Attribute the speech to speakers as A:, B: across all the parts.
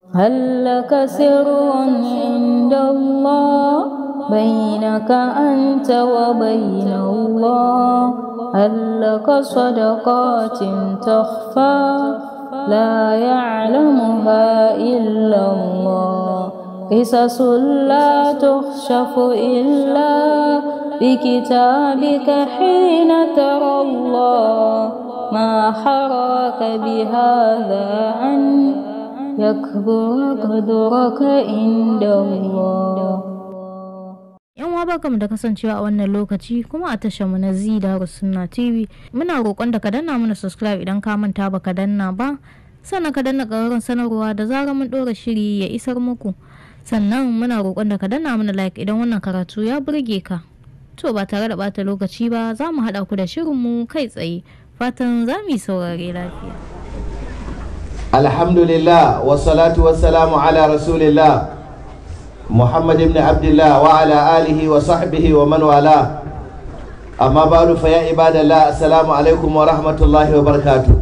A: هل لك سر عند الله بينك أنت وبين الله هل لك صدقات تخفى لا يعلمها إلا الله قصص لا تخشف إلا بكتابك حين ترى الله ما حراك بهذا أن يكبر قدرك عند الله
B: yan uwa barkamu da kasancewa a wannan lokaci kuma a tashar mu na zida sunna tv muna roƙon da ka danna mana subscribe idan ka manta ba ka danna ba sannan ka danna ƙararren sanarwa da zarar mun ɗora shiri ya isar muku sannan muna roƙon da ka danna mana like idan wannan karatu ya burge ka to ba tare da bata lokaci ba za mu haɗa ku da shirinmu kai tsaye fatan za mu yi saurare lafiya
C: alhamdulillah wassalatu wassalamu ala rasulillah محمد بن عبد الله وعلى آله وصحبه ومن والاه أما بعد فيا عباد الله السلام عليكم ورحمة الله وبركاته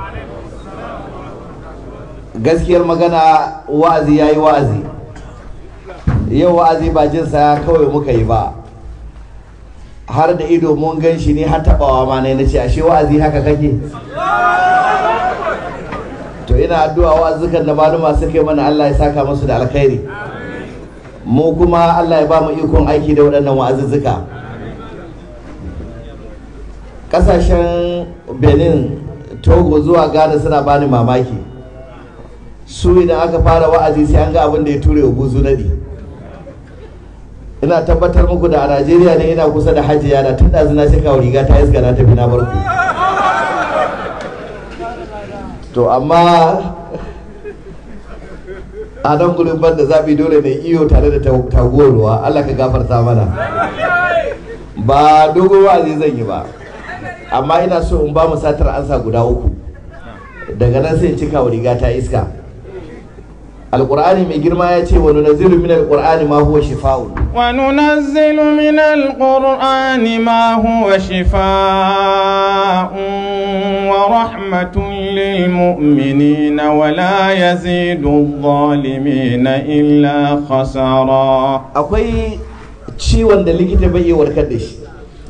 C: gaskiyar magana wa'azi ya yi wa'azi yau wa'azi ba jinsa kawai muka yi ba har da ido mun gan shi ne har taɓawa ma ne na ce ashe wa'azi haka kake to ina addu'a wa'azukan da maluma suka yi mana Allah ya saka musu da alkhairi mu kuma Allah ya ba mu ikon aiki da waɗannan wa'azuzzuka ƙasashen benin togo zuwa ghana suna bani mamaki su idan aka fara wa'azi sai an ga abin da ya ture buzu nadi ina tabbatar muku da a najeriya ne ina kusa da hajiya da tun ɗazu na kawo riga ta iska na tafi na barku to amma a nan gurin ban da zaɓi dole ne iyo tare da taguwar ruwa Allah ka gafarta mana ba dogon wa'azi zan yi ba amma ina so in ba mu satar ansa guda uku daga nan sai cika wa riga ta iska alƙur'ani mai girma ya ce wa nunazzilu min alƙur'ani ma huwa shifa'un
D: wa nunazzilu min alƙur'ani ma huwa shifa'un wa rahmatun lil mu'minina wa la yazidu adh-dhalimina illa khasara
C: akwai ciwon da likita bai iya warkar da shi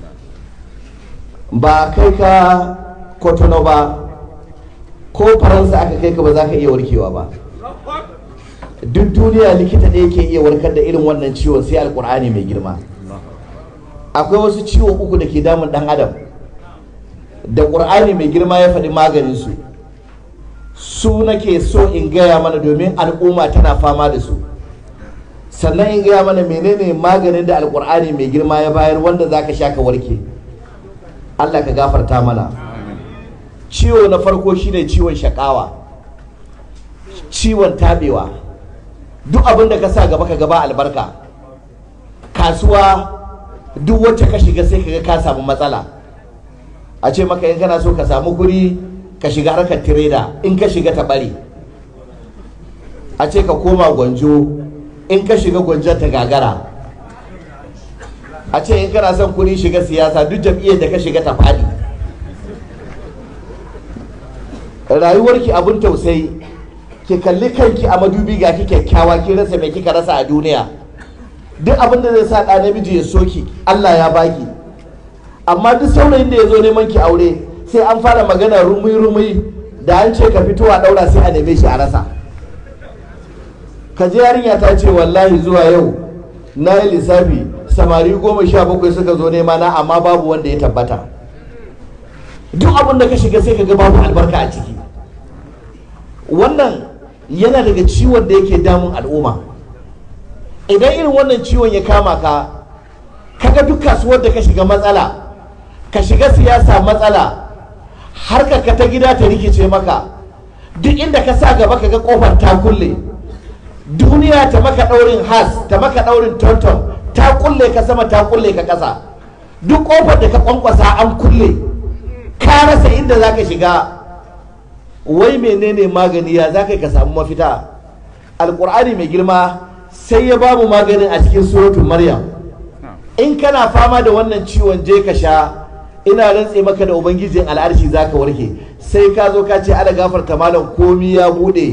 C: ba kai ka kotono ba ko faransa aka kai ka ba za ka iya warkewa ba duk duniya likita ɗaya ke iya warkar da irin wannan ciwon sai alkur'ani mai girma akwai wasu ciwo uku da ke damun ɗan adam da ƙur'ani mai girma ya faɗi maganinsu su nake so in gaya mana domin al'umma tana fama da su sannan in gaya mana menene maganin da alkur'ani mai girma ya bayar wanda za ka sha ka warke allah ka gafarta mana ciwo na farko shine ciwon shakawa ciwon tabewa duk abin da ka sa gaba ka gaba albarka kasuwa duk wacce ka shiga sai kaga ka samu matsala a ce maka in kana so ka samu guri ka shiga harkar tireda in ka shiga ta bari a ce ka koma gwanjo in ka shiga gwanjon ta gagara a ce in kana son kuri shiga siyasa duk jam'iyyar da ka shiga ta fadi rayuwarki abin tausayi ki kalli kanki a madubi ga ki kyakkyawa ki rasa mai kika rasa a duniya duk abin da zai sa ɗa namiji ya soki Allah ya baki amma duk saurayin da ya zo neman ki aure sai an fara magana rumi-rumi da an ce ka fito a ɗaura sai a neme shi a rasa ka je yarinya ta ce wallahi zuwa yau na yi lissafi samari goma sha bakwai suka zo nema na amma babu wanda ya tabbata duk abin da ka shiga sai ka ga babu albarka a ciki wannan yana daga ciwon da yake damun al'umma idan irin wannan ciwon ya kama ka kaga duk kasuwar da ka shiga matsala ka shiga siyasa matsala harkar ka ta gida ta rikice maka duk inda ka sa gaba ka ga kofar ta kulle duniya ta maka daurin has ta maka daurin tonton ta kulle ka sama ta kulle ka kasa duk kofar da ka kwankwasa an kulle ka rasa inda za ka shiga wai menene magani ya za ka samu mafita alkur'ani mai girma sai ya babu maganin a cikin suratul maryam in kana fama da wannan ciwon je ka sha ina rantse maka da ubangijin al'arshi za ka warke sai ka zo ka ce ana gafarta malam komi ya bude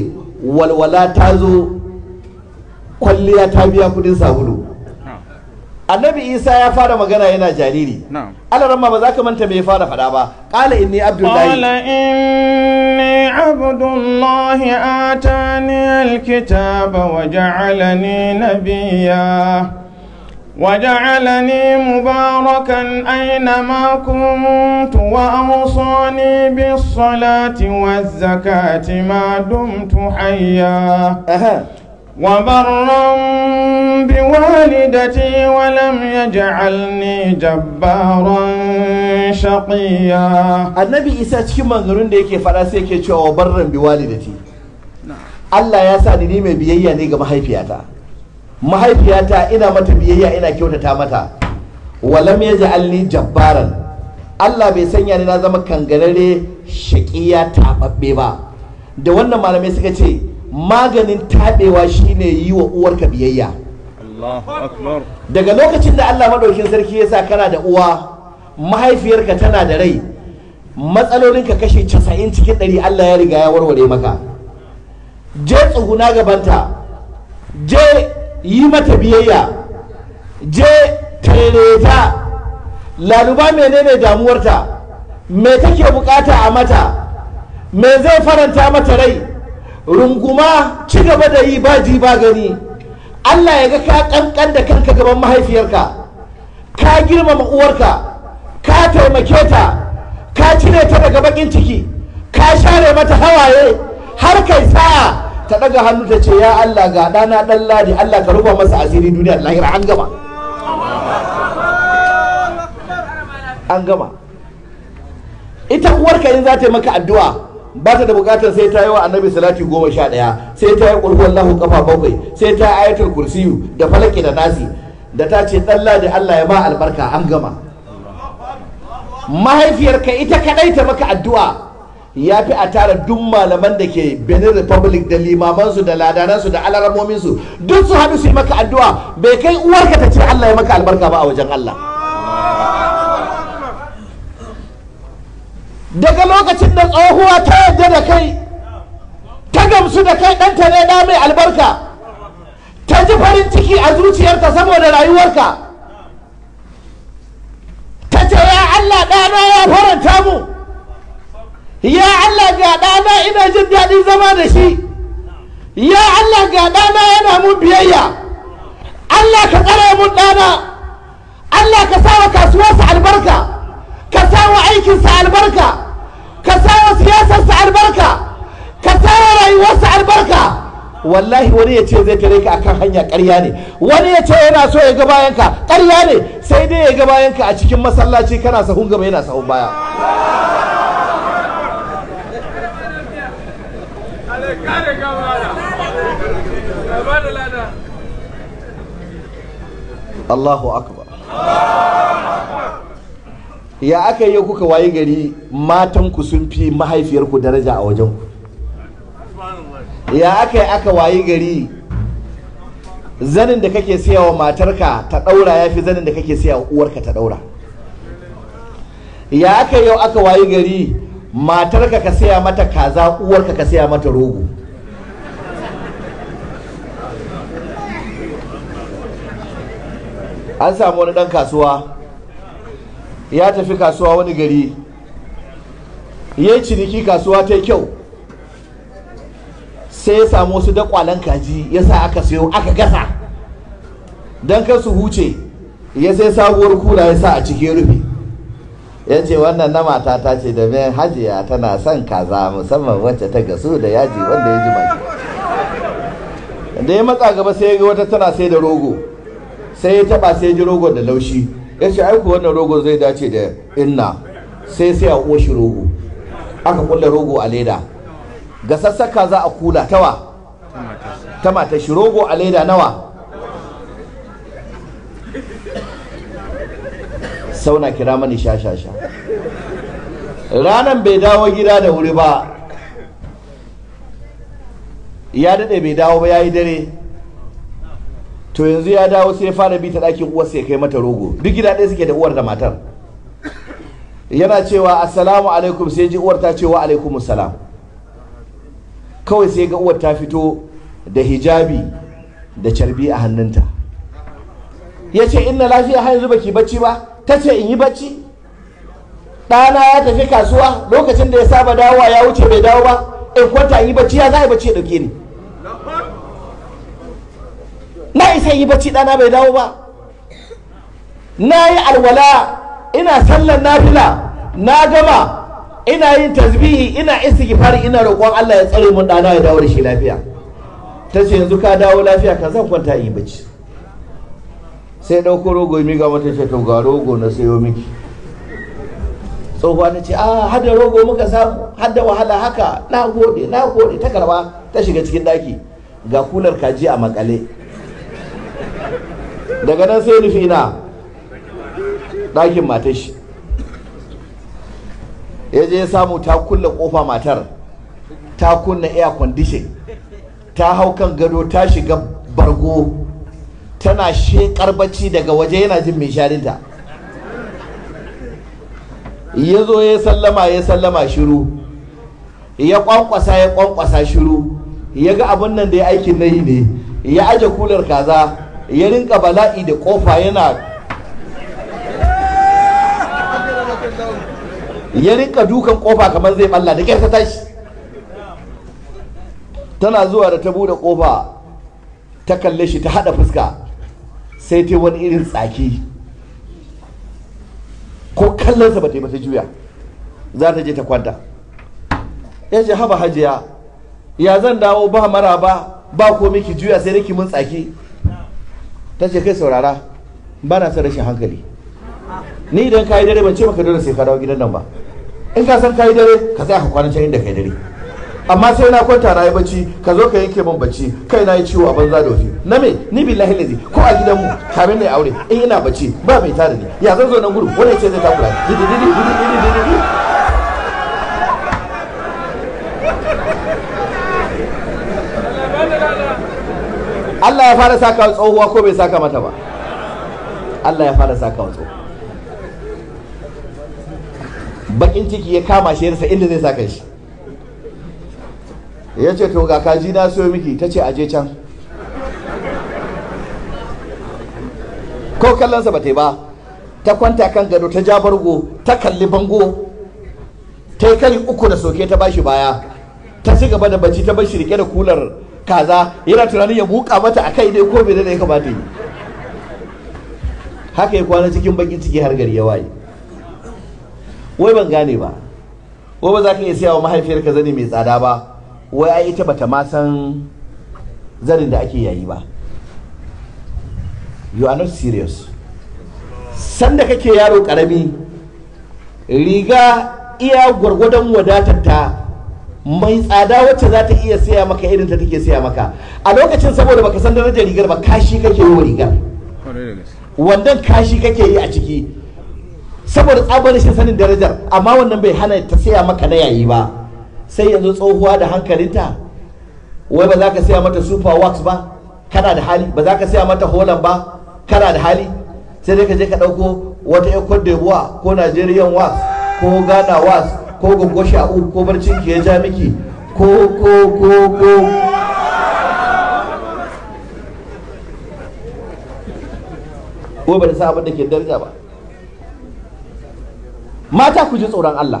C: walwala ta zo kwalliya ta biya kudin sabulu annabi isa ya fara magana yana jariri
D: na'am
C: alaramma ba za ka manta me ya fara faɗa ba ƙala inni
D: قال
C: abdullahi
D: إني عبد الله آتاني الكتاب وجعلني نبيا وجعلني مباركا أينما كنت وأوصاني بالصلاة والزكاة ما دمت حيا
C: Aha.
D: وبرا بوالدتي ولم يجعلني جبارا شقيا
C: annabi isa cikin manzannin da yake faɗa sai yake cewa wa barran bi walidati Allah ya sa ni ni mai biyayya ne ga mahaifiyata mahaifiyata ina mata biyayya ina kyautata mata walam yaj'alni jabbaran Allah bai sanya ni na zama kangarare shaqiya tababbe ba da wannan malamai suka ce maganin tabewa shine yi wa uwarka biyayya
D: الله أكبر
C: daga lokacin da Allah madaukin sarki ya sa kana da uwa mahaifiyarka tana da rai matsalolinka kashe 90 cikin 100 Allah ya riga ya warware maka je tsuguna gabanta je yi mata biyayya je tareta laluba menene damuwarta me take bukata a mata me zai faranta mata rai runguma ci gaba da yi ba ji ba gani Allah ya ga ka kankan da kanka gaban mahaifiyarka ka girmama uwarka ka taimake ta ka cire ta daga bakin ciki ka share mata hawaye har kai sa'a ta daga hannu ta ce ya Allah ga ɗana ɗan ladi Allah ka rufa masa asiri duniya da lahira an gama an gama ita uwarka in za ta yi maka addu'a ba ta da bukatar sai ta yi wa annabi salati goma sha ɗaya sai ta yi ƙulhuwan lahu kafa bakwai sai ta yi ayatul kursiyu da falaki da nasi da ta ce ɗan ladi Allah ya ba albarka an gama mahaifiyarka ita kadai ta maka addu'a ya fi a tara duk malaman da ke benin republic da limamansu da ladanansu da alaramominsu duk su haɗu su yi maka addu'a bai kai uwarka ta ce Allah ya maka albarka ba a wajen Allah daga lokacin da tsohuwa ta yadda da kai ta gamsu da kai ɗanta ne ɗa mai albarka ta ji farin ciki a zuciyarta saboda rayuwarka ta ce ya Allah ɗana ya faranta mu ya Allah ga ɗana ina jin daɗin zama da shi ya Allah ga ɗana yana mun biyayya Allah ka tsare mun ɗana Allah ka sawa kasuwarsa albarka ka sawa aikinsa albarka ka sawa siyasarsa albarka ka sawa rayuwarsa albarka wallahi wani ya ce zai tare ka akan hanya ƙarya ne wani ya ce yana so ya ga bayanka ƙarya ne sai dai ya ga bayanka a cikin masallaci kana sahun gaba yana sahun baya Allahu akbar ya aka yi kuka wayi gari matanku sun fi mahaifiyarku daraja a wajenku ya aka yi aka wayi gari zanin da kake siya wa matarka ta ɗaura ya fi zanin da kake siya wa uwarka ta ɗaura ya aka yau aka wayi gari matarka ka siya mata kaza uwarka ka siya mata rogo an samu wani ɗan kasuwa ya tafi kasuwa wani gari ya yi ciniki kasuwa ta yi kyau sai ya samu wasu dakwalen kaji ya sa aka sayo aka gasa don kar su huce ya sai sabuwar kura ya sa a cikin rufe ya ce wannan na mata ta ce da mai hajiya tana son kaza musamman wacce ta gasu da yaji wanda ya ji mai da ya matsa gaba sai ya ga wata tana sai da rogo sai ya taba sai ya ji rogon da laushi ya ce aiku wannan rogo zai dace da inna sai sai a oshi rogo aka kulle rogo a leda ga sassaka za a kula tawa ta mata shi rogo a leda nawa sauna kira mani sha-sha-sha ranan bai dawo gida da wuri ba ya daɗe bai dawo ba ya yi dare to yanzu ya dawo sai ya fara bi ta ɗakin uwarsa ya kai mata rogo duk gida ɗaya suke da uwar da matar yana cewa assalamu alaikum sai ji uwar ta ce wa alaikum salam kawai sai ga uwar ta fito da hijabi da carbi a hannunta ya ce inna lafiya har yanzu baki bacci ba ta ce in yi bacci ɗana ya tafi kasuwa lokacin da ya saba dawowa ya wuce bai dawo ba in kwanta in yi bacci ya za a yi bacci ya ɗauke ni na isa yi bacci ɗana bai dawo ba na yi alwala ina sallar nafila na gama ina yin tasbihi ina istighfari ina roƙon Allah ya tsare mun ɗana ya dawo da shi lafiya ta ce yanzu ka dawo lafiya ka zan kwanta in yi bacci sai ɗauko rogo mi ga mata ce to ga rogo na sayo miki tsohuwa ta ce a hada rogo muka samu hada wahala haka na gode na gode ta karba ta shiga cikin daki ga kular kaji a makale daga nan sai nufi na ɗakin matar shi ya je ya samu ta kulle kofa matar ta kunna air condition ta hau kan gado ta shiga bargo tana shekar bacci daga waje yana jin mai sharinta ya zo ya sallama ya sallama shiru ya kwankwasa ya kwankwasa shiru ya ga abin nan da ya aikin na yi ne ya aje kular kaza ya rinka bala'i da kofa yana ya rinka dukan kofa kamar zai balla da kyar ta tashi tana zuwa da ta bude kofa ta kalle shi ta hada fuska sai ta wani irin tsaki ko kallonsa ba ta yi ba ta juya za ta je ta kwanta ya ce haba hajiya ya zan dawo ba mara ba ba ko miki juya sai nake mun tsaki ta ce kai saurara ba na son rashin hankali ni idan ka yi dare ban ce maka dole sai ka dawo gidan nan ba in ka san ka yi dare ka tsaya ka kwana can inda ka yi dare amma sai na kwanta na yi bacci ka zo ka yanke min bacci kai na yi ciwo a banza da wafi na me ni billahi lazi ko a gidan mu kamin na aure in ina bacci ba mai tada ni ya zan zo nan gudu wani ce zai takura ni Allah ya fara saka tsohuwa ko bai saka mata ba Allah ya fara saka tsohuwa bakin ciki ya kama shi yarsa inda zai saka shi ya ce to ga kaji na siyo miki ta ce aje can ko kallonsa ba ta yi ba ta kwanta kan gado ta ja bargo ta kalli bango ta yi kari uku da soke ta bashi baya ta ci gaba da bacci ta bashi rike da kular kaza yana tunanin ya buka mata a kai dai ko bai da ya kamata yi haka ya kwana cikin bakin ciki har gari ya waye wai ban gane ba wai ba za ka iya siya wa mahaifiyarka zani mai tsada ba wai ai ita bata ma san zanin da ake yayi ba you are not serious sanda kake yaro karami riga iya gwargwadon wadatar ta mai tsada wacce za ta iya siya maka irin ta take siya maka a lokacin saboda baka san darajar rigar ba kashi kake yi wa rigar wannan kashi kake yi a ciki saboda tsabar rashin sanin darajar amma wannan bai hana ta siya maka na yayi ba sai yanzu tsohuwa da hankalinta wai ba za ka siya mata super wax ba kana da hali ba za ka siya mata holland ba kana da hali sai dai ka je ka ɗauko wata yan cote d'ivoire ko nigerian wax ko ghana wax ko gongo sha'u ko barcin ki ya ja miki ko ko ko ko ko ba da sa abin da ke daraja ba mata ku ji tsoron Allah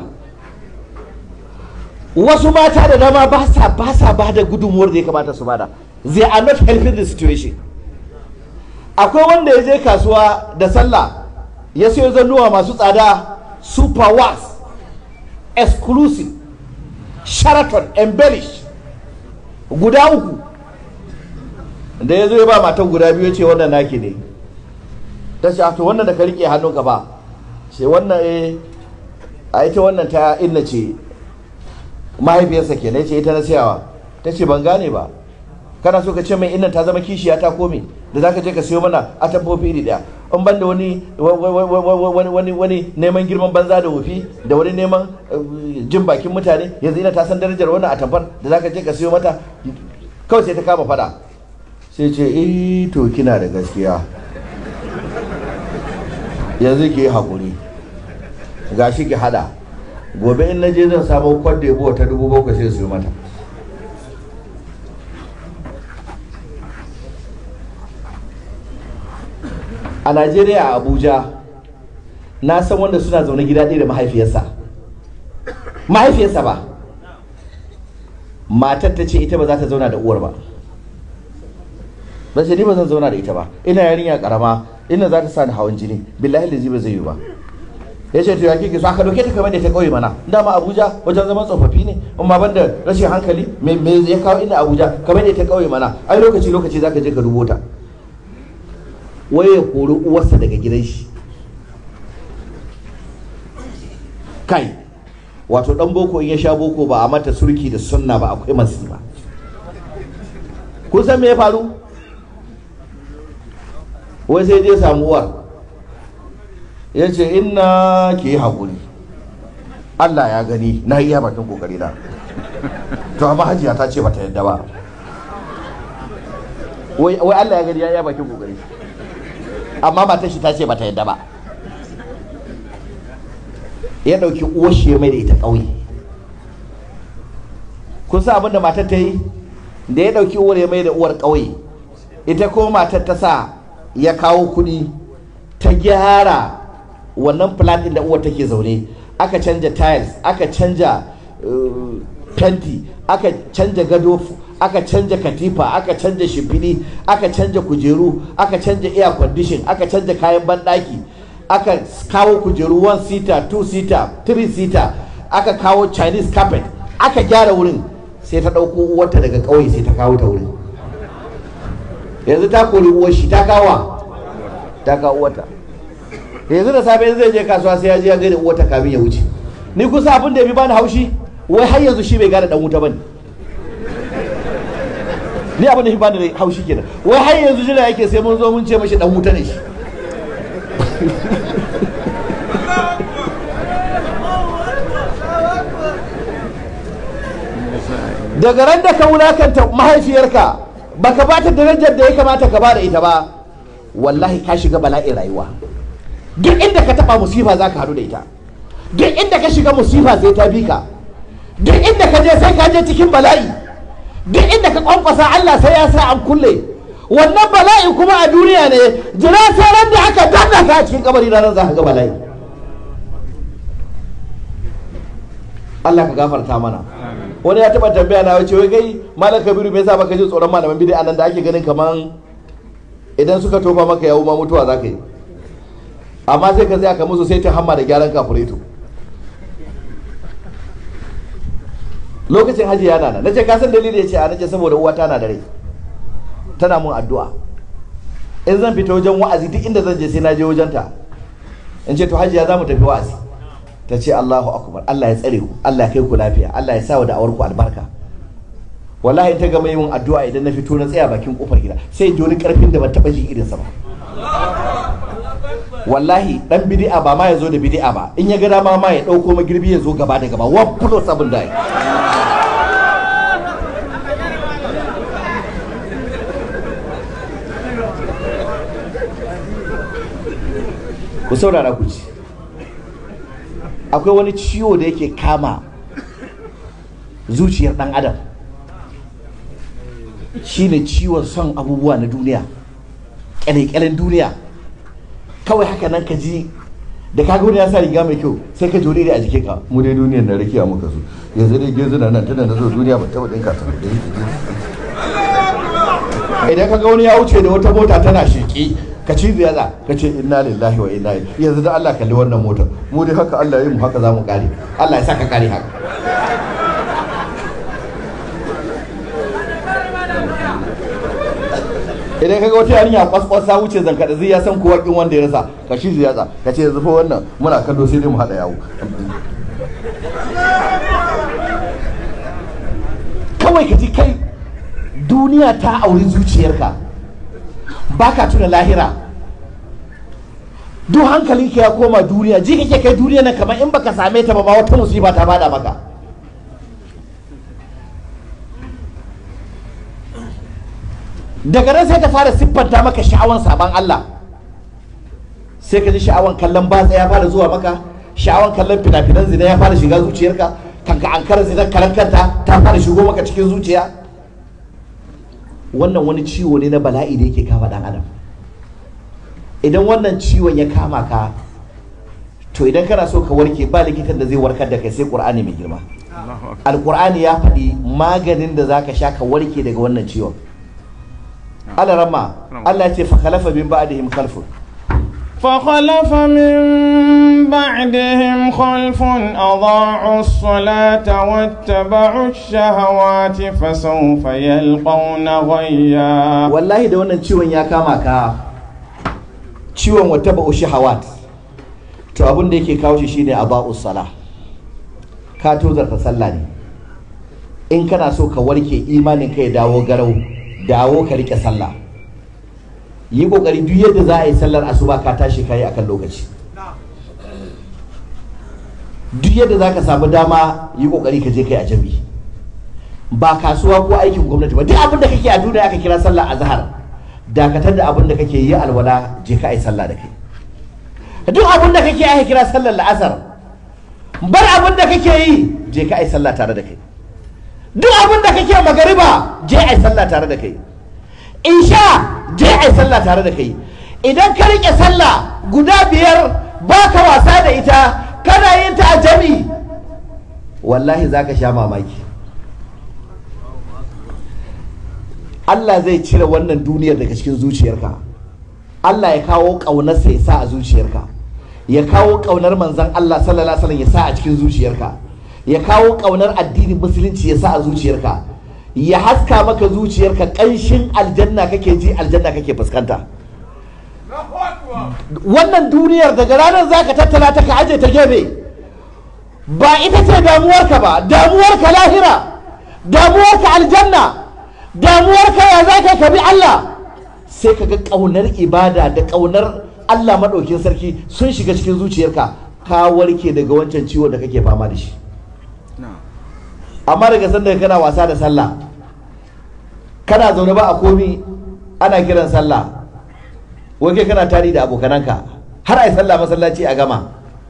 C: wasu mata da dama ba sa ba sa ba da gudunmuwar da ya kamata su bada they are not helping the situation akwai wanda ya je kasuwa da sallah ya sayo zannuwa masu tsada super wax exclusive sheraton embellish guda uku da ya zo ya ba matan guda biyu ce wannan naki ne ta ce to wannan da ka rike hannunka ba ce wannan eh a ita wannan ta inna ce mahaifiyarsa ke ce ita na siyawa ta ce ban gane ba kana so ka ce mai innan ta zama kishiya ta kome da zaka je ka siyo mana a tabbofi iri daya in ban da wani wani wani neman girman banza da wofi da wani neman jin bakin mutane yanzu ina ta san darajar wannan a tabbar da zaka je ka siyo mata kawai sai ta kama fada sai ce eh to kina da gaskiya yanzu ki yi hakuri gashi ki hada gobe in naje zan samu kwadda yabo ta dubu bakwai sai su yi mata a najeriya a abuja na san wanda suna zaune gida ɗaya da mahaifiyarsa mahaifiyarsa ba matar ta ce ita ba za ta zauna da uwar ba ba ce ni ba zan zauna da ita ba ina yarinya karama ina za ta sa ni hawan jini billahi da ba zai yi ba ya ce to ya kike so aka doke ta kamar da ta kauye mana dama abuja wajen zaman tsofaffi ne amma banda rashin hankali me me ya kawo ina abuja kamar da ta kauye mana ai lokaci lokaci zaka je ka dubo ta wai ya kori uwarsa daga gidan shi kai wato dan boko in ya sha boko ba a mata surki da sunna ba akwai masifa kun san me ya faru wai sai je samu uwar ya ce inna ki yi haƙuri Allah ya gani na yi bakin kokari na to amma hajiya ta ce bata yadda ba wai wai Allah ya gani ya yi bakin kokari amma matar shi ta ce bata yadda ba ya ɗauki uwar shi ya mai da ita ƙauye kun sa abin da matar ta yi da ya ɗauki uwar ya mai da uwar ƙauye ita ko matar ta sa ya kawo kuɗi ta gyara wannan flat ɗin da uwar take zaune aka canja tiles aka canja uh, fenti aka canja gado aka canja katifa aka canja shimfiɗi aka canja kujeru aka canja air condition aka canja kayan banɗaki aka kawo kujeru one seater two seater three seater aka kawo chinese carpet aka gyara wurin sai ta ɗauko uwarta daga ƙauye sai ta kawo ta wurin yanzu ta kori uwar shi ta kawa ta kawo uwarta yanzu da safe zai je kasuwa sai ya je ya gaida uwarta kamin ya wuce ni kusa abin da ya fi bani haushi wai har yanzu shi bai gane dan wuta bane ni abin da ya fi bani haushi kenan wai har yanzu jira yake sai mun zo mun ce mashi dan wuta ne shi daga ran da ka wulakanta mahaifiyarka baka ba ta darajar da ya kamata ka ba da ita ba wallahi ka shiga bala'in rayuwa duk inda ka taba musifa za ka haɗu da ita duk inda ka shiga musifa sai ta bi ka duk inda ka je sai ka je cikin bala'i duk inda ka kwankwasa Allah sai ya sa an kulle wannan bala'i kuma a duniya ne jira sai ran da aka danna ka a cikin kabari ranar za ka ga bala'i Allah ka gafarta mana wani ya taba tambaya na wace wai kai malam kabiru me yasa baka ji tsoron malaman bid'a nan da ake ganin kaman idan suka tofa maka yawo ma mutuwa za ka yi amma sai ka tsaya ka musu sai ta hamma da gyaran kafureto lokacin hajji yana nan nace ka san dalili ya ce a nace saboda uwata na da rai tana mun addu'a in zan fita wajen wa'azi duk inda zan je sai na je wajenta in ce to hajiya za mu tafi wa'azi ta ce Allahu akbar Allah ya tsare ku Allah ya kai ku lafiya Allah ya sa wa da'awar ku albarka wallahi in ta gama yin addu'a idan na fito na tsaya bakin kofar gida sai in ji wani karfin da ban taba ji irin sa ba wallahi dan bid'a ba ma ya zo da bid'a ba in ya ga dama ma ya dauko magirbi ya zo gaba da gaba wa plus abin da ku saurara ku ci akwai wani ciwo da yake kama zuciyar dan adam shine ciwon son abubuwa na duniya kyale-kyalen duniya kawai haka nan ka ji da kaga wani ya sa riga mai kyau sai ka jure a jikin ka mu dai duniyar na rakiya muka so yanzu dai gezu na nan tana na zo duniya ba taba dinka ta idan kaga wani ya wuce da wata mota tana sheki ka ci ziyara ka ce inna lillahi wa inna ilaihi yanzu da Allah kalli wannan motar mu dai haka Allah ya yi mu haka za mu kare Allah ya saka kare haka idan kaga wata yarinya kwaskwas ta wuce zanka zai ya san kowa kin wanda ya rasa ka shi ziyara ka ce yanzu fa wannan muna kallo sai dai mu hada yawo kawai ka ji kai duniya ta auri zuciyarka baka tuna lahira duk hankalinka ya koma duniya ji kake kai duniya nan kamar in baka same ta ba ma wata musiba ta bada maka daga nan sai ta fara siffanta maka sha'awan sabon Allah sai ka ji sha'awan kallon batsa ya fara zuwa maka sha'awan kallon fina-finan zina ya fara shiga zuciyarka kanka an kara zina karan kanta ta fara shigo maka cikin zuciya wannan wani ciwo ne na bala'i da yake kama dan adam idan wannan ciwon ya kama ka to idan kana so ka warke ba likitan da zai warkar da kai sai qur'ani mai girma alqur'ani ya faɗi maganin da zaka sha ka warke daga wannan ciwon Allah rama Allah ya ce fa khalafa min ba'dihim khalfun
D: فخلف من بعدهم خلف أضاعوا الصلاة واتبعوا الشهوات فسوف يلقون غيا
C: wallahi da wannan ciwon ya kama ka ciwon wata ba'u shahawat to abin da yake kawo shi shine aba'us sala ka tozarta sallah ne in kana so ka warke imanin ka ya dawo garau dawo ka rike sallah yi kokari duk yadda za a yi sallar asuba ka tashi kayi akan lokaci duk yadda za ka samu dama yi kokari ka je kai a jami'i ba kasuwa ko aikin gwamnati ba duk abin da kake a duniya aka kira sallah azhar dakatar da abin da kake yi alwala je ka yi sallah da kai duk abin da kake aka kira sallar la'asar bar abin da kake yi je ka yi sallah tare da kai duk abin da kake magariba je a yi sallah tare da kai isha je a yi sallah tare da kai idan ka rike sallah guda biyar baka wasa da ita kana yin ta a jami wallahi zaka sha mamaki Allah zai cire wannan duniyar daga cikin zuciyarka Allah ya kawo ƙaunarsa ya sa a zuciyarka ya kawo ƙaunar manzan Allah sallallahu alaihi wasallam ya sa a cikin zuciyarka ya kawo ƙaunar addinin musulunci ya sa a zuciyarka ya haska maka zuciyarka ƙanshin aljanna kake ji aljanna kake fuskanta wannan duniyar daga ranar zaka tattala ta ka aje ta gefe ba ita ce damuwarka ba damuwarka lahira damuwarka aljanna damuwarka ya za ka bi Allah sai ka ga ƙaunar ibada da ƙaunar Allah maɗaukin sarki sun shiga cikin zuciyarka ka warke daga wancan ciwon da kake fama da shi amma daga sanda kana wasa da sallah kana zaune ba a komi ana kiran sallah wake kana tari da abokananka har a yi sallah masallaci a gama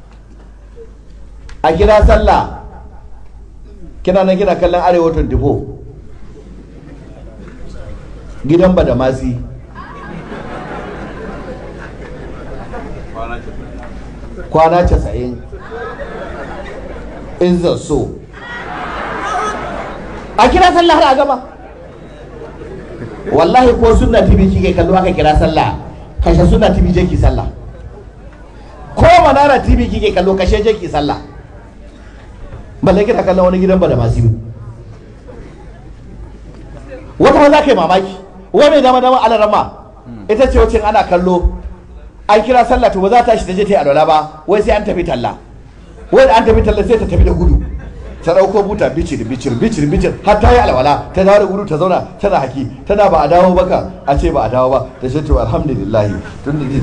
C: a kira sallah kina nan kina kallon arewa 24 gidan badamasi kwana casa'in in so a kira sallah har a gama wallahi ko sunna tv kike kallo aka kira sallah kashe sunna tv je ki sallah ko manara tv kike kallo kashe je ki sallah balle kina kallon wani gidan badamasi wata ma za ka yi mamaki wa mai dama dama alarama ita ce wacce ana kallo an kira sallah to ba za ta shi ta je ta yi alwala ba wai sai an tafi talla wai da an tafi talla sai ta tafi da gudu ta dauko buta bicir bicir bicir bicir har ta yi alwala ta dawo da gudu ta zauna tana haki tana ba a dawo ba ka a ce ba a dawo ba ta ce to alhamdulillah tun da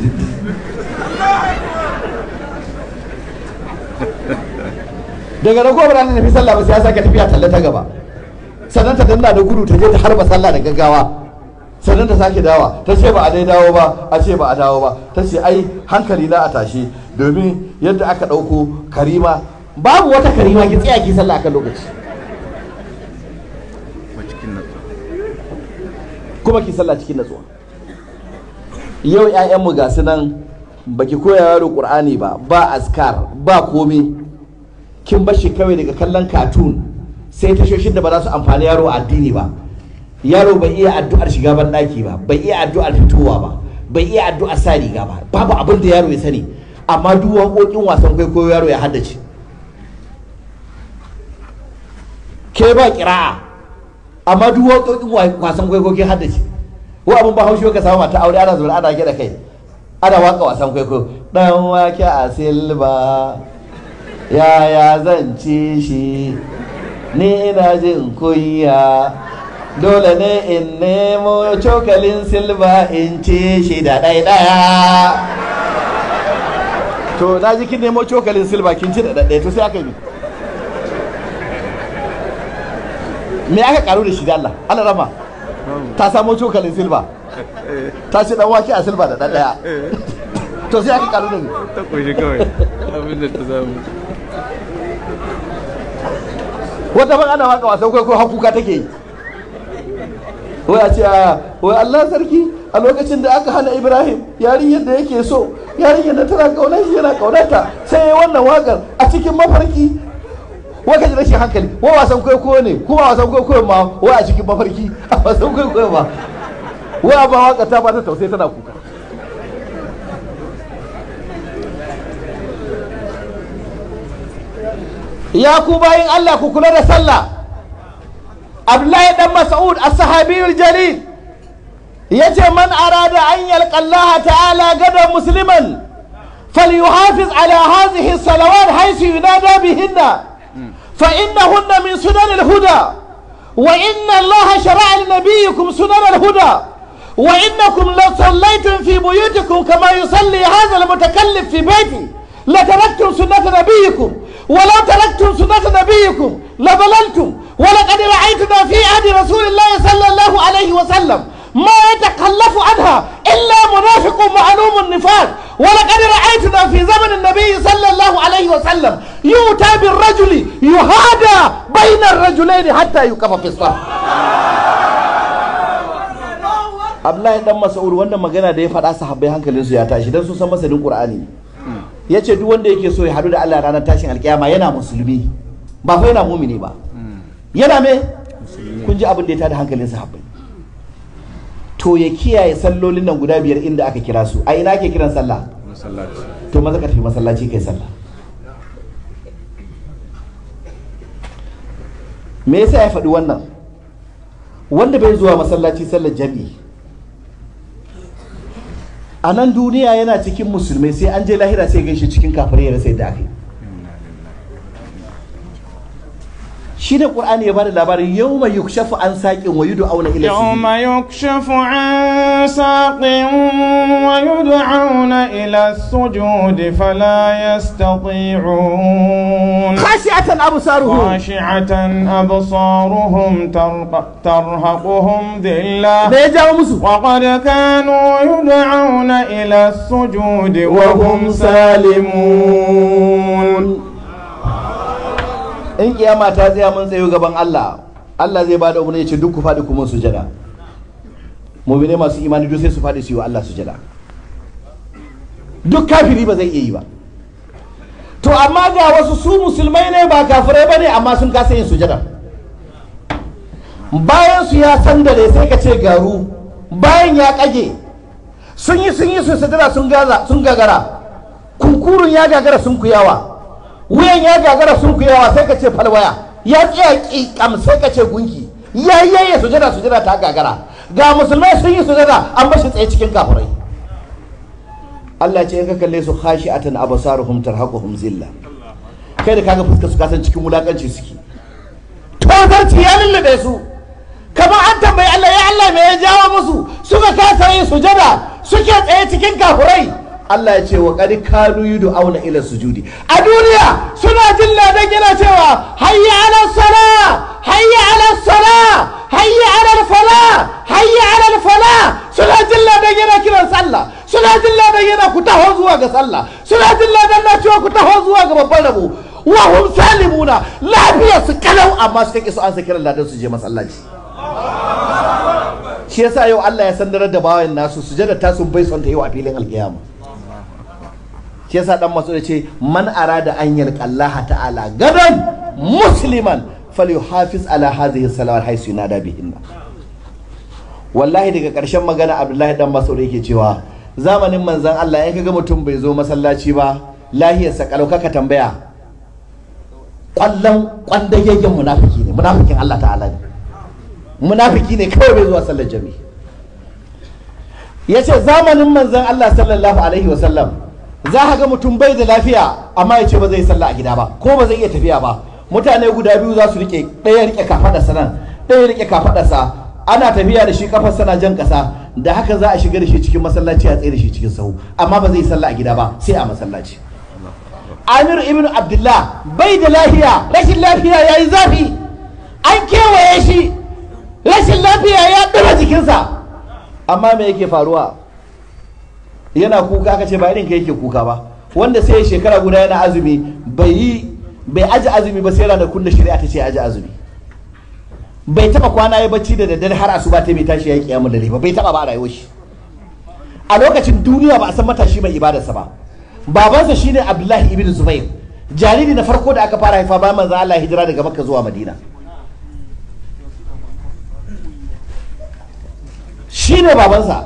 C: daga rago ba ta tafi sallah ba sai ya sake tafiya talla ta gaba sannan ta danna da gudu ta je ta harba sallah da gaggawa sannan ta sake dawa ta ce ba a dai dawo ba a ce ba a dawo ba ta ce ai hankali na a tashi domin yadda aka ɗauko karima babu wata karima ki tsaya ki sallah akan lokaci kuma ki sallah cikin natsuwa yau ƴaƴanmu ga su nan baki koya yaro qur'ani ba ba askar ba komi kin bashi kawai daga kallon katun sai tashoshin da ba za su amfani yaro a addini ba yaro bai iya addu'ar shiga ban daki ba bai iya addu'ar fitowa ba bai iya addu'ar sa riga ba babu abin da yaro ya sani amma duk waƙoƙin wasan kwaikwayo yaro ya haddace ke ba kira'a amma duk waƙoƙin wasan kwaikwayo ke haddace ko abin ba haushi ka samu mata aure ana zaune ana gida kai ana waka wasan kwaikwayo dan wake a silba yaya zan ci shi ni ina jin kunya dole ne in nemo cokalin silba in ci shi da ɗai ɗaya to na ji kin nemo cokalin silba kin ci da ɗai to sai aka yi me aka karu da shi da Allah Allah rama ta samo cokalin silba ta ci dan wake a silba da ɗan ɗaya to sai aka karu da ni
E: ta ƙunshi kawai abin da ta samu
C: wata ban ana waka wasan kwaikwayo har kuka take yi wai a ce a wai Allah sarki a lokacin da aka hana Ibrahim yarinyar da yake so yarinyar da tana kauna shi yana kaunata sai ya wannan wakar a cikin mafarki wai ka ji rashin hankali wai wasan kwaikwayo ne kuma wasan kwaikwayo ma wai a cikin mafarki a wasan kwaikwayo ma wai a ba waka ta ba ta tausayi tana kuka ya ku bayin Allah ku kula da sallah Abdullahi dan Mas'ud as-sahabiyul jalil yace man arada an yalqa Allah ta'ala gadan musliman falyuhafiz ala hadhihi as-salawat haythu yunada bihinna fa innahunna min sunan al-huda wa inna Allah shara'a li nabiyyikum sunan al-huda وإنكم لو صليتم في بيوتكم كما يصلي هذا المتكلف في بيته لتركتم سنة نبيكم ولو تركتم سنة نبيكم لضللتم ولقد رأيتنا في عهد رسول الله صلى الله عليه وسلم ما يتخلف عنها إلا منافق معلوم النفاق ولقد رأيتنا في زمن النبي صلى الله عليه وسلم يؤتى بالرجل يهادى بين الرجلين حتى يكف في الصف Abdullahi dan Mas'ud wannan magana da ya faɗa sahabbai hankalinsu ya tashi dan sun san masanin Qur'ani ya ce duk wanda yake so ya haɗu da Allah ranar tashin alkiyama yana musulmi ba fa yana mumini ba yana me kun ji abin da ya tada hankalin sahabbai to ya kiyaye sallolin nan guda biyar inda aka kira su a ina ake kiran sallah
E: masallaci
C: to maza ka tafi masallaci kai sallah me yasa ya faɗi wannan wanda bai zuwa masallaci sallar jami'i a nan duniya yana cikin musulmai sai an je lahira sai gaishe cikin kafirai ya rasa yadda aka yi shi da qur'ani ya bada labarin yawma yukshafu an saqin wa yud'auna ila
D: يوم يكشف عن ساق ويدعون إلى السجود فلا يستطيعون
C: khashi'atan absaruhum
D: خاشعة أبصارهم ترق- ترهقهم ذلة
C: me ya jawo musu
D: وقد كانوا يدعون إلى السجود وهم سالمون
C: in kiyama ta tsaya mun tsayo gaban Allah Allah zai bada umarni ya ce duk ku faɗi kuma sujada mu'mine masu imani duk sai su faɗi su yi wa Allah sujada duk kafiri ba zai iya yi ba to amma ga wasu su musulmai ne ba kafirai ba ne amma sun kasa yin sujada bayan su ya sandare sai ka ce garu bayan ya kage sun yi sun yi su sujada sun gaza sun gagara kunkurun ya gagara sun kuyawa wuyan ya gagara sun kuyawa sai ka ce falwaya ya tsaya kikam sai ka ce gunki ya yayye sujada sujada ta gagara ga musulmai sun yi sujada an bashi tsaye cikin kafirai Allah ce in ka kalle su khashi'atan absaruhum tarhaquhum zilla kai da kaga fuskar su kasan cikin wulakanci suke tozarci ya lullube su kamar an tambayi Allah ya Allah me ya jawo musu suka kasa yin sujada suke tsaye cikin kafirai Allah ya ce wa qad kanu yud'auna ila sujudi a duniya suna jin ladan yana cewa hayya ala sala hayya ala sala hayya ala fala hayya ala fala suna jin ladan yana kiran sallah suna jin ladan yana ku taho zuwa ga sallah suna jin ladan na cewa ku taho zuwa ga babban rabo wa hum salimuna lafiya su kalau amma su kake su an sa kiran ladan su je masallaci shi yasa yau Allah ya sandarar da bawan nasu sujada ta sun bai son ta yau a filin alkiyama shi yasa dan masu da ce man arada an yalqa Allah ta'ala gadan musliman falyuhafiz ala hadhihi salawat haisu yunada bihinna wallahi daga karshen magana Abdullahi dan Mas'ud yake cewa zamanin manzon Allah in kaga mutum bai zo masallaci ba lahiyarsa kalau kaka tambaya kwallon kwandagegen munafiki ne munafikin Allah ta'ala ne munafiki ne kawai bai zuwa sallar jami'i ya ce zamanin manzon Allah sallallahu alaihi wasallam za ka ga mutum bai da lafiya amma ya ce ba zai sallah a gida ba ko ba zai iya tafiya ba mutane guda biyu za su rike ɗaya rike kafaɗarsa nan ɗaya rike kafaɗarsa ana tafiya da shi kafar sana jan ƙasa da haka za a shiga da shi cikin masallaci a tsaye da shi cikin sahu amma ba zai sallah a gida ba sai a masallaci Amir ibn Abdullah bai da lafiya rashin lafiya ya yi zafi an kewaye shi rashin lafiya ya ɗora jikinsa amma me yake faruwa yana kuka aka ce ba irin ka yake kuka ba wanda sai shekara guda yana azumi bai yi bai aji azumi ba sai ranakun da shari'a ta ce aji azumi bai taba kwana ya bacci da daddare har asuba ta bai tashi ya yi kiyamun dare ba bai taba ba a rayuwar shi a lokacin duniya ba a san matashi mai ibadarsa ba babansa shine abdullahi ibn zubair jariri na farko da aka fara haifa bayan manzo Allah hijira daga makka zuwa madina shine babansa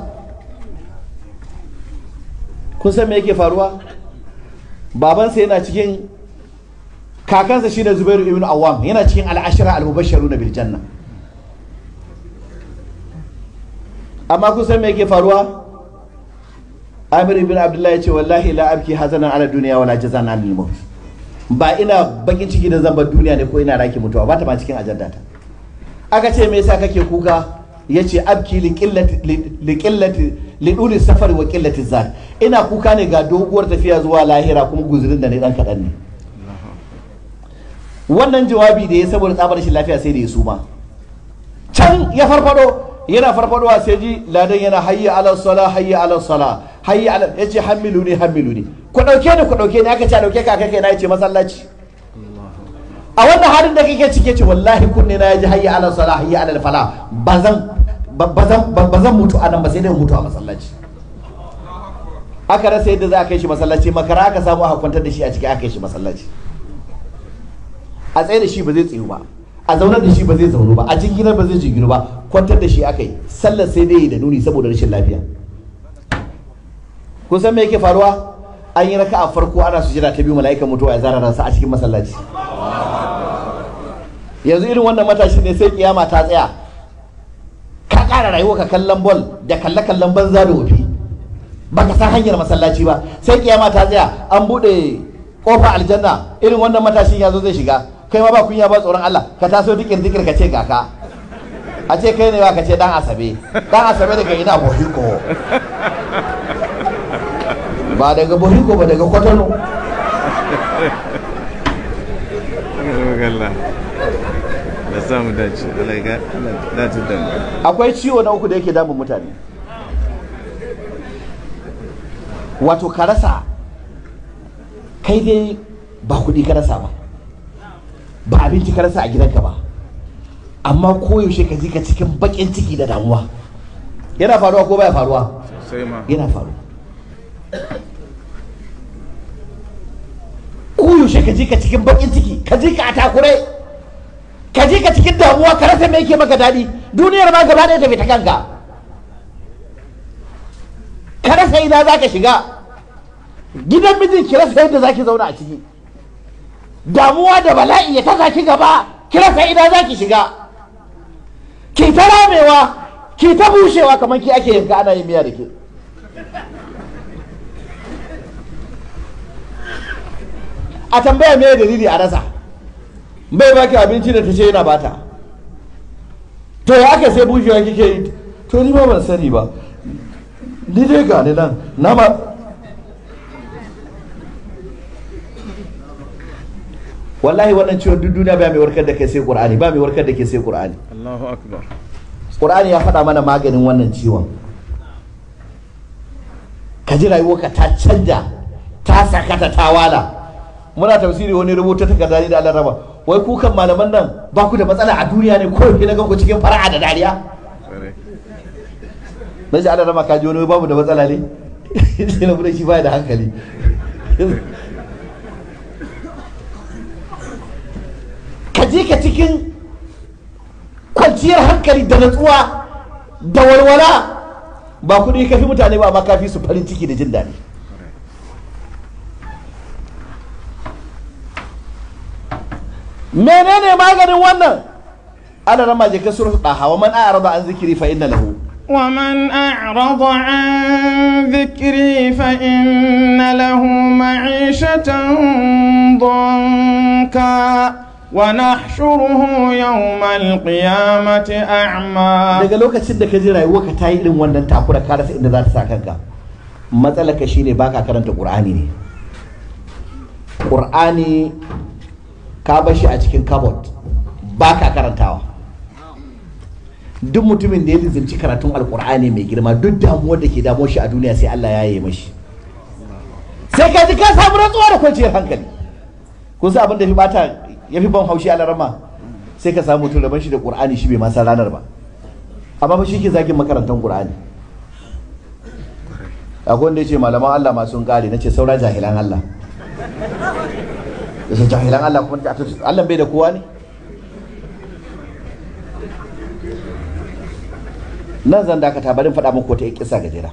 C: kun san me yake faruwa babansa yana cikin kakansa shine zubairu ibn awam yana cikin al'ashira al-mubashsharuna bil janna amma kun san me yake faruwa Amir ibn Abdullah ya ce wallahi la abki hazanan ala duniya wala jazan anil maut ba ina bakin ciki da zamba duniya ne ko ina raki mutuwa ba ta ma cikin ajanda ta aka ce me yasa kake kuka yace abki li qillati li qillati li duli safar wa qillati zat ina kuka ne ga doguwar tafiya zuwa lahira kuma guzurin da ne dan kadan ne wannan jawabi da ya saboda tsabar shi lafiya sai da ya suma can ya farfado yana farfadowa sai ji ladan yana hayya ala sala hayya ala sala hayya ala yace hamilu ne hamilu ne ku dauke ni ku dauke ni aka ce dauke ka kai kai na yace masallaci a wannan halin da kake cike ce wallahi kunne na yaji hayya ala sala hayya ala fala bazan bazan bazan mutu a nan ba sai dai mutu a masallaci aka rasa yadda za a kai shi masallaci makara aka samu aka kwantar da shi a ciki aka kai shi masallaci a tsaye da shi ba zai tsayu ba a zaunar da shi ba zai zaunu ba a jinginar ba zai jinginu ba kwantar da shi aka yi sallar sai dai da nuni saboda rashin lafiya kun san me yake faruwa an yi raka a farko ana sujada ta biyu mala'ikan mutuwa ya zara ransa a cikin masallaci yanzu irin wannan matashi ne sai kiyama ta tsaya ka kara rayuwa ka kallon bol da kalle kallon banza da wofi baka san hanyar masallaci ba sai kiyama ta tsaya an bude kofa aljanna irin wannan matashin ya zo zai shiga kai ma ba kunya ba tsoron Allah ka taso dikir dikir ka ce kaka a ce kai ne ba ka ce dan asabe dan asabe daga ina bohiko ba daga bohiko ba daga kwatano
E: Allah da samu dace Allah ya dace da mu
C: akwai ciwo na uku da yake damun mutane wato ka rasa kai dai ba kuɗi ka rasa ba ba abinci ka rasa a gidanka ba amma koyaushe ka ji ka cikin baƙin ciki da damuwa yana faruwa ko baya faruwa
E: sai ma
C: yana faruwa koyaushe ka ji ka cikin baƙin ciki ka ji ka a takure ka ji ka cikin damuwa ka rasa me yake maka daɗi duniyar ma gaba ɗaya tafi ta kanka ka rasa ina za ka shiga gidan mijin ki rasa yadda za ki zauna a ciki damuwa da bala'i ya tasa ki gaba ki rasa ina za ki shiga ki ta ramewa ki ta bushewa kamar ki ake yanka ana yin miya da ke a tambaya me dalili a rasa bai baki abinci da ta ce yana bata to ya aka sai bushewa kike yi to ni ba ban sani ba ni dai ga ni nan na ma wallahi wannan ciwon duk duniya ba mai warkar da kai sai qur'ani ba mai warkar da kai sai qur'ani
E: Allahu akbar
C: qur'ani ya faɗa mana maganin wannan ciwon ka ji rayuwarka ta canja ta sakata ta wala muna tafsiri wani rubuta takarda ni da Allah raba wai ku kan malaman nan ba ku da matsala a duniya ne ko ki na ganku cikin fara'a da dariya
E: Kware.
C: na ji Allah raba ka ji wani wai babu da matsala ne sai na bude shi baya da hankali ka je ka cikin kwanciyar hankali da natsuwa da walwala ba kuɗi ka fi mutane ba amma ka fi su farin ciki da jin daɗi menene maganin wannan ana rama je ka suratul daha wa man a'rada an zikri fa inna lahu
D: ومن أعرض عن ذكري فإن له معيشة ضنكا ونحشره يوم القيامة أعمى
C: daga lokacin da ka ji rayuwarka ta yi irin wannan takura ka rasa inda za ta sa kanka matsalar ka shine baka karanta qur'ani ne qur'ani ka bar shi a cikin cupboard baka karantawa duk mutumin da ya lizinci karatun alqur'ani mai girma duk damuwar da ke damuwar shi a duniya sai Allah ya yi mashi sai ka ji ka samu rantsuwa da kwanciyar hankali kun san abin da fi bata ya fi ban haushi a larama sai ka samu mutum rabon shi da qur'ani shi bai ma san ranar ba amma fa shi ke zagin makarantar qur'ani akwai wanda ya ce malaman Allah ma sun kare na ce saura jahilan Allah ya ce jahilan Allah kuma Allah bai da kowa ne nan zan dakata barin faɗa muku wata kisa gajera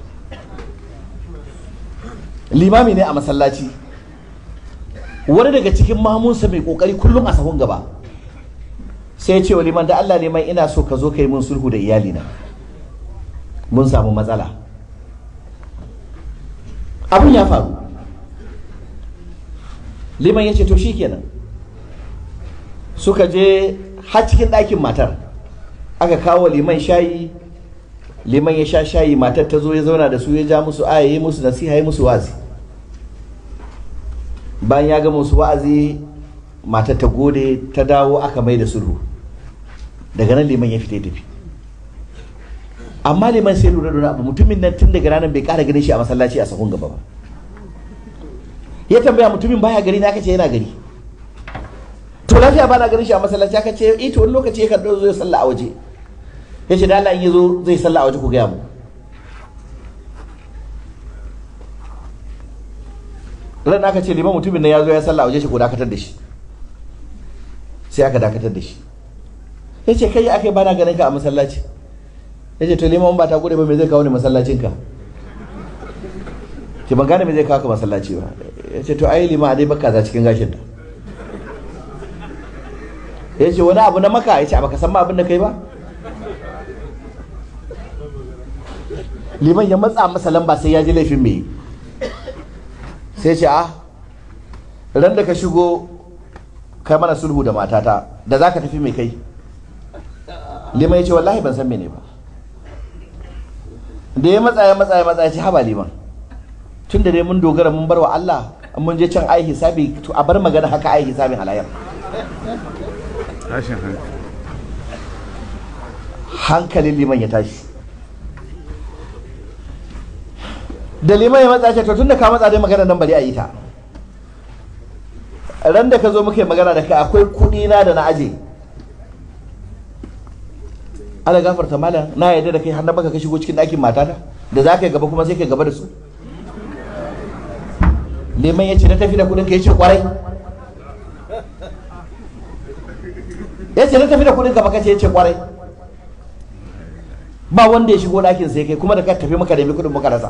C: limami ne a masallaci wani daga cikin mamunsa mai kokari kullum a sahun gaba sai ya ce wa liman da Allah neman ina so ka zo ka yi mun sulhu da iyalina mun samu matsala abin ya faru liman ya ce to shikenan suka je har cikin ɗakin matar aka kawo liman shayi liman ya sha shayi matar ta zo ya zauna da su ya ja musu aya yi musu nasiha yi musu wazi bayan ya ga musu wa'azi matar ta gode ta dawo aka mai da sulhu daga nan liman ya fita ya tafi amma liman sai lura da abu mutumin nan tun daga ranar bai kara ganin shi a masallaci a sahun gaba ba ya tambaya mutumin baya gari na kace yana gari to lafiya ba na ganin shi a masallaci aka ce eh to wani lokaci ya karɓo zo ya salla a waje ya ce da Allah in ya zo zai salla a waje ku gaya mu ran aka ce liman mutumin nan ya zo ya salla a waje shi ko dakatar da shi sai aka dakatar da shi ya ce kai aka yi bana ganin ka a masallaci ya ce to liman ba ta gode ba me zai kawo ni masallacin ka ce ban gane me zai kawo ka masallaci ba ya ce to ai liman a dai baka za cikin gashin ta ya ce wani abu na maka ya ce baka san ma abin da kai ba liman ya matsa masa lamba sai ya ji laifin me sai ce a ran da ka shigo kai mana sulhu da matata da za ka tafi mai kai liman ya ce wallahi ban san mene ba da ya matsa ya matsa ya matsa ya ce haba liman tun da dai mun dogara mun bar wa Allah mun je can ai hisabi to a bar magana haka ai hisabin halayar
E: tashin hankali
C: hankalin liman ya tashi da liman ya matsa ce to tun da ka matsa dai magana nan bari a yi ta ran da ka zo muka yi magana da kai akwai kuɗi na da na aje ala gafarta malam na yarda da kai har na baka ka shigo cikin ɗakin matata da za ka yi gaba kuma sai ka gaba da su liman ya ce na tafi da kuɗin ka ya ce kwarai ya ce na tafi da kuɗin ka baka ce ya ce kwarai ba wanda ya shigo ɗakin sai kai kuma da ka tafi maka nemi kuɗin muka rasa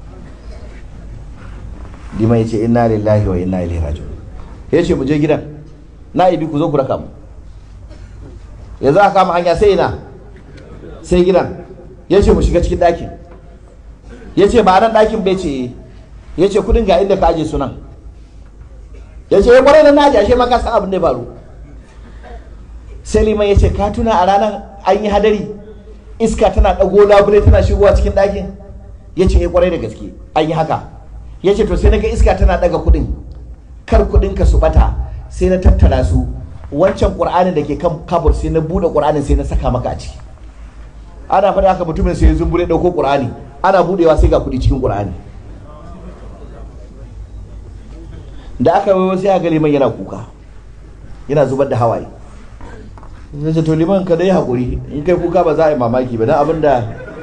C: liman ya ce inna lillahi wa inna ilaihi raji'un ya ce mu je gidan na ibi ku zo ku raka mu ya za a kama hanya sai ina sai gidan ya ce mu shiga cikin ɗakin ya ce ba nan ɗakin bai ce ya ce kudin ga inda ka aje sunan ya ce ya kwarai da na aje ashe ma ka san abin da ya faru sai liman ya ce ka tuna a ranar an yi hadari iska tana ɗago labule tana shigowa cikin ɗakin ya ce ya kwarai da gaske an yi haka ya ce to sai na ga iska tana ɗaga kudin kar kudin ka su bata sai na tattara su wancan qur'anin da ke kan kabur sai na bude qur'anin sai na saka maka a ciki ana faɗa haka mutumin sai ya zumbure ɗauko qur'ani ana budewa sai ga kudi cikin qur'ani da aka wayo sai ga liman yana kuka yana zubar da hawaye zai ce to liman ka dai hakuri in kai kuka ba za a yi mamaki ba dan abinda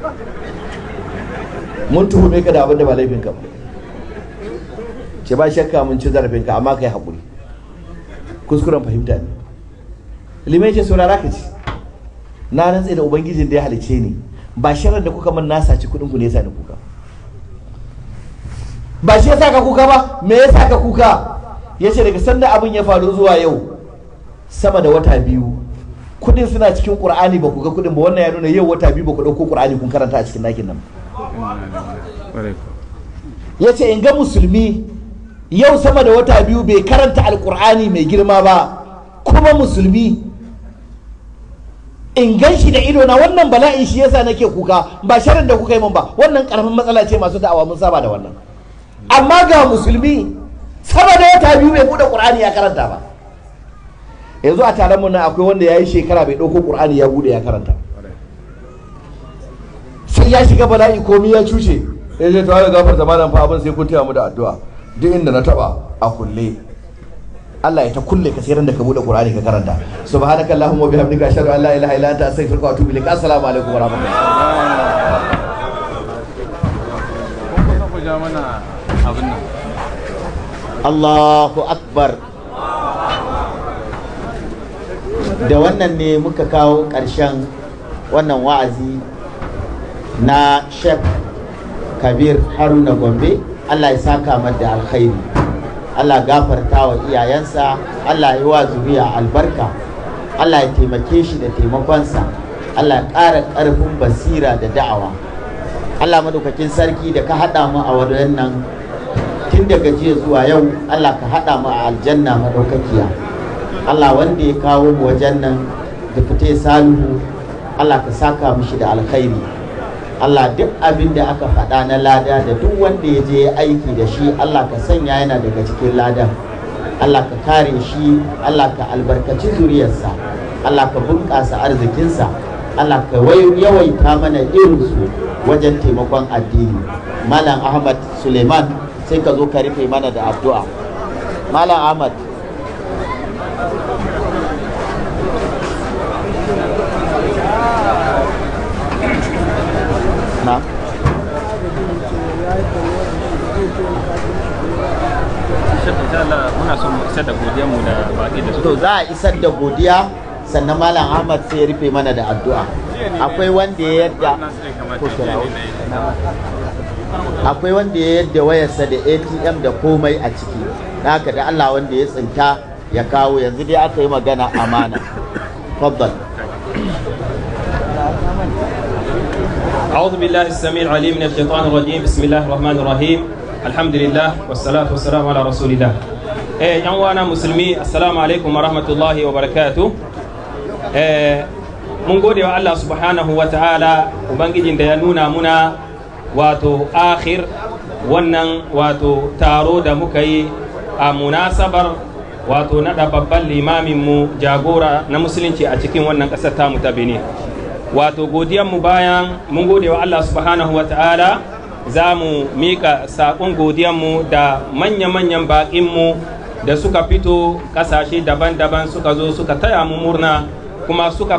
C: mun tuhume ka da abinda ba laifin ka ba ce ba shakka mun ci zarafinka amma kai haƙuri kuskuren fahimta ne limai ce saurara ka ci na rantse da ubangijin da ya halice ni ba sharar da kuka min na saci kuɗin ku ne yasa ni kuka ba shi yasa ka kuka ba me yasa ka kuka yace daga sanda abin ya faru zuwa yau sama da wata biyu kuɗin suna cikin qur'ani ba ku ga kuɗin ba wannan ya nuna yau wata biyu ba ku ɗauko qur'ani kun karanta a cikin nakin nan
E: ƙwarai ko
C: yace in ga musulmi yau sama da wata biyu bai karanta alkur'ani mai girma ba kuma musulmi in gan shi da ido na wannan bala'in shi yasa nake kuka ba sharin da kuka yi min ba wannan karamin matsala ce masu da'awa mun saba da wannan amma ga musulmi sama da wata biyu bai bude qur'ani ya karanta ba yanzu a taron mu nan akwai wanda ya yi shekara bai ɗauko qur'ani ya bude ya karanta sai ya shiga bala'i komi ya cuce ya ce to ya gafar zamanin fa abin sai kun taya mu da addu'a duk inda na taba a kulle Allah ya ta kulle ka sai ran da ka bude Qur'ani ka karanta subhanaka allahumma wa bihamdika ashhadu an la ilaha illa anta astaghfiruka wa atubu ilaik assalamu alaikum wa rahmatullahi
E: kun kusa ku ja mana abin nan
C: Allahu akbar da wannan ne muka kawo ƙarshen wannan wa'azi na Sheikh Kabir Haruna Gombe Allah ya saka mar da alkhairi Allah gafarta wa iyayensa Allah ya wa zuriya albarka Allah ya taimake shi da taimakonsa Allah ya ƙara ƙarfin basira da da'awa Allah madaukakin sarki da ka haɗa mu a wannan tun daga jiya zuwa yau Allah ka haɗa mu a aljanna madaukakiya Allah wanda ya kawo mu wajen nan da fite salihu Allah ka saka mishi da alkhairi Allah duk abin da aka faɗa na lada da duk wanda ya je aiki da shi Allah ka sanya yana daga cikin ladan Allah ka kare shi Allah ka albarkaci zuriyarsa Allah ka bunƙasa arzikinsa Allah ka yawaita mana irinsu wajen taimakon addini Malam Ahmad Suleiman sai ka zo ka rufe mana da addu'a Malam Ahmad na
F: muna son mu isar da godiyar mu da baki da su
C: to za a isar da godiya sannan malam ahmad sai ya rufe mana da addu'a akwai wanda ya yadda ko kirawo akwai wanda ya yadda wayarsa da atm da komai a ciki haka da allah wanda ya tsinta ya kawo yanzu dai aka yi magana amana faddal
F: أعوذ بالله السميع العليم من الشيطان الرجيم بسم الله الرحمن الرحيم الحمد لله والصلاة والسلام على رسول الله eh yan wana musulmi assalamu alaikum wa rahmatullahi wa barakatuh eh mun gode wa Allah subhanahu wa ta'ala ubangijin da ya nuna muna wato akhir wannan wato taro da muka yi a munasabar wato naɗa babban limamin mu jagora na musulunci a cikin wannan ƙasar tamu ta Benin wato mu bayan mun gode wa Allah subhanahu wa ta'ala za mu mika saƙon godiyanmu da manya-manyan baƙinmu da suka fito ƙasashe daban-daban suka zo suka taya mu murna kuma suka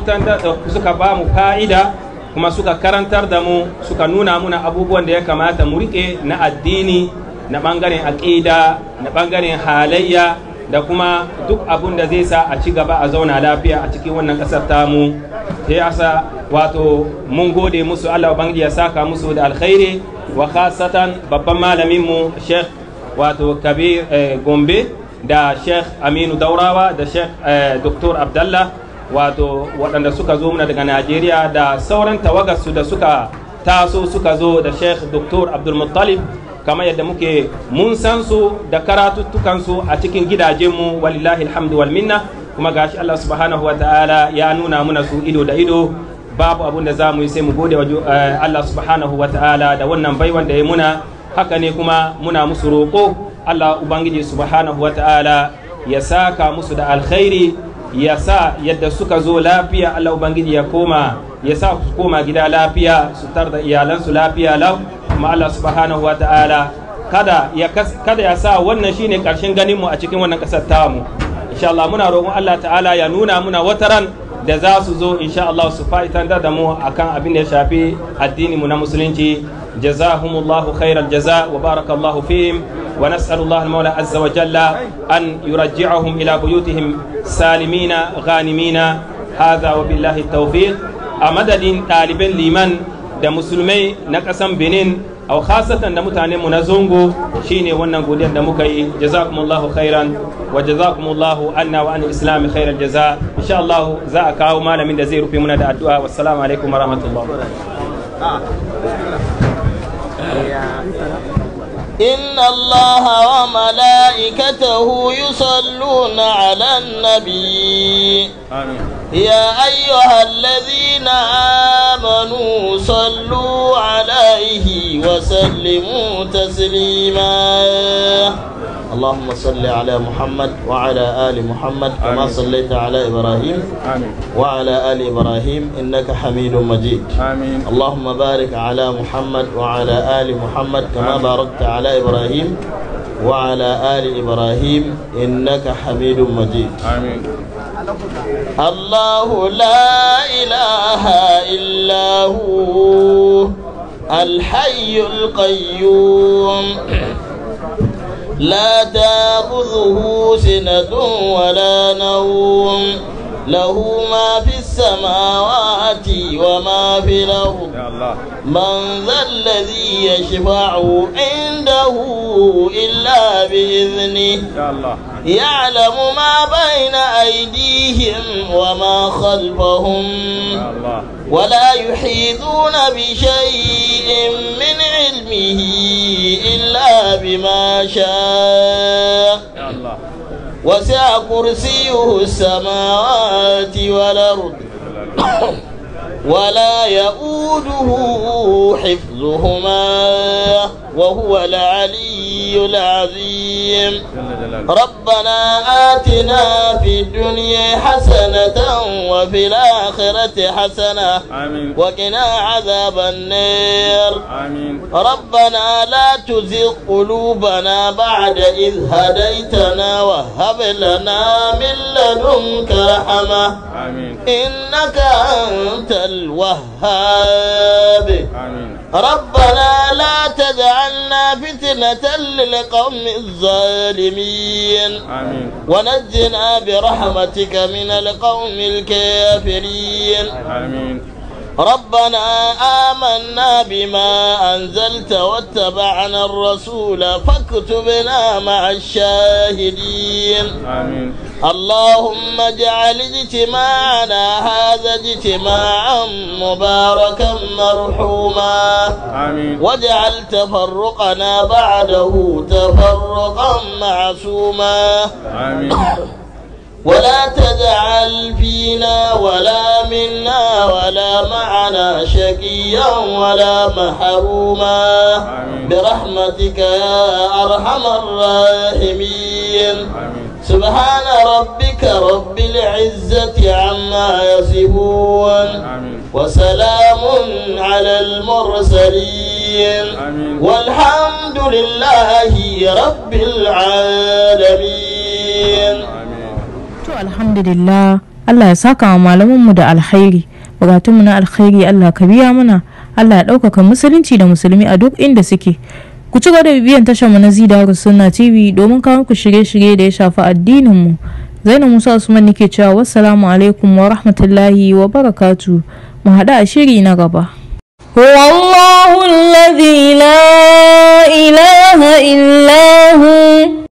F: suka ba mu fa'ida kuma suka karantar da mu suka nuna muna abubuwan da ya kamata mu riƙe na addini na ɓangaren aƙida na ɓangaren halayya da kuma duk abun da zai sa a ci gaba a zauna lafiya a cikin wannan ƙasar tamu sai asa wato mun gode musu Allah ubangiji ya saka musu da alkhairi wa khasatan babban malamin mu Sheikh wato Kabir Gombe da Sheikh Aminu Daurawa da Sheikh Dr. Abdallah wato waɗanda suka zo muna daga Najeriya da sauran tawagarsu da suka taso suka zo da Sheikh Dr. Abdul Muttalib kamar yadda muke mun san su da karatuttukansu a cikin gidajenmu walillahi alhamdu wal minna kuma gashi Allah subhanahu wa ta'ala ya nuna muna su ido da ido babu abun da za mu yi sai mu gode wa Allah subhanahu wa ta'ala da wannan baiwan da ya muna haka ne kuma muna musu roƙo Allah ubangiji subhanahu wa ta'ala ya saka musu da alkhairi ya sa yadda suka zo lafiya Allah ubangiji ya koma ya sa su koma gida lafiya su tar da iyalansu lafiya lau kuma Allah subhanahu wa ta'ala kada ya kada ya sa wannan shine karshen ganin mu a cikin wannan kasar tamu insha Allah muna roƙon Allah ta'ala ya nuna muna wataran da za su zo insha Allah su fa'itan da mu akan abin da ya shafi addini mu na musulunci jazahumullahu khairal jaza wa barakallahu fihim wa nas'alullahu al-mawla azza wa jalla an yurajji'ahum ila buyutihim salimina ghanimina hadha wa billahi tawfiq a madadin ɗaliban liman da musulmai na ƙasan benin au khasatan da mutanen mu na zongo shine wannan godiyar da muka yi jazakumullahu khairan wa jazakumullahu anna wa anil islam khairal jaza insha Allah za a kawo malamin da zai rufe muna da addu'a wassalamu alaikum wa rahmatullah
G: إن الله وملائكته يصلون على النبي
E: آمين
G: يا أيها الذين آمنوا صلوا عليه وسلموا تسليما اللهم صل على محمد وعلى آل محمد كما
E: آمين.
G: صليت على إبراهيم
E: آمين
G: وعلى آل إبراهيم إنك حميد مجيد
E: آمين
G: اللهم بارك على محمد وعلى آل محمد كما
E: آمين.
G: باركت على إبراهيم وعلى آل إبراهيم إنك حميد مجيد
E: آمين
G: الله لا إله إلا هو الحي القيوم لا تأخذه سنة ولا نوم له ما في السماوات وما في الأرض
E: يا الله
G: من ذا الذي يشفع عنده إلا بإذنه
E: يا الله
G: يعلم ما بين أيديهم وما خلفهم
E: يا الله
G: ولا يحيطون بشيء من علمه إلا بما شاء
E: يا الله
G: وسع كرسيه السماوات والأرض ولا يؤوده حفظهما وهو العلي العظيم
E: جل جلاله
G: ربنا آتنا في الدنيا حسنة وفي الآخرة حسنة
E: آمين
G: وقنا عذاب النار
E: آمين
G: ربنا لا تزغ قلوبنا بعد إذ هديتنا وهب لنا من لدنك رحمة
E: آمين
G: إنك أنت الوهاب
E: آمين
G: ربنا لا تجعلنا فتنة للقوم الظالمين
E: آمين
G: ونجنا برحمتك من القوم الكافرين
E: آمين
G: ربنا آمنا بما أنزلت واتبعنا الرسول فاكتبنا مع الشاهدين
E: آمين
G: اللهم اجعل اجتماعنا هذا اجتماعا مباركا مرحوما
E: آمين
G: واجعل تفرقنا بعده تفرقا معصوما
E: آمين
G: ولا تجعل فينا ولا منا ولا معنا شقيا ولا محروما
E: آمين.
G: برحمتك يا أرحم الراحمين
E: آمين
G: سبحان ربك رب العزة عما يصفون
E: آمين
G: وسلام على المرسلين
E: آمين.
G: والحمد لله رب العالمين
E: آمين
B: To alhamdulillah Allah ya saka wa malamanmu da alkhairi bukatunmu na alkhairi Allah ka biya mana Allah ya ɗaukaka musulunci da musulmi a duk inda suke ku ci gaba da bibiyan tashar mu na Zidaru Sunna TV domin kawo ku shirye-shirye da ya shafi addinin mu Zainab Musa Usman nake cewa wassalamu alaikum wa rahmatullahi wa barakatu mu haɗu a shiri na gaba
A: هو الله الذي لا إله إلا هو